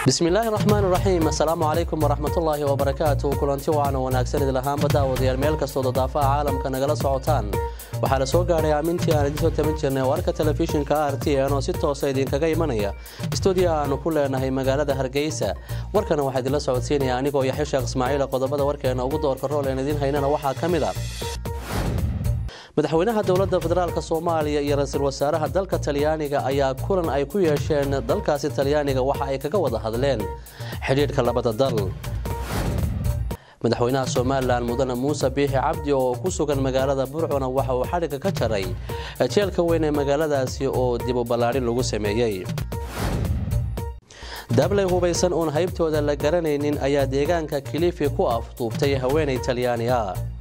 bismillaahi raxmaan raxiim assalaamu calaykum waraxmatullaahi wabarakaatu kulanti wacan wanaagsan idil ahaanba daawadayaal meel kastoo dadaafaha caalamka nagala socotaan waxaa la soo gaadhay aamintii aan idiin soo taban jirnay warka telefishinka r t n oo si toosa idinkaga imanaya stuudiya aanu ku leenahay magaalada hargeysa warkana waxaa idinla socodsiinaya anigoo yaxya sheekh ismaaciila qodobada warkeena ugu doorka rool een idiin haynana waxaa ka mid a madaxweynaha dowladda federaalk soomaaliya iyo ra-iisul wasaaraha dalka talyaaniga ayaa kulan ay ku yeesheen dalkaasi talyaaniga waxa ay kaga wada hadleen xidhiidhka labada dal madaxweynaha somalilan mudane muuse biixi cabdi oo ku sugan magaalada burcuna waxa uu xadhigga ka jaray jeelka weyn ee magaaladaasi oo dib u ballaadhin lagu sameeyey dablay hubaysan uun haybtooda la garanaynin ayaa deegaanka kilifi ku afduubtay haweenay talyaani ah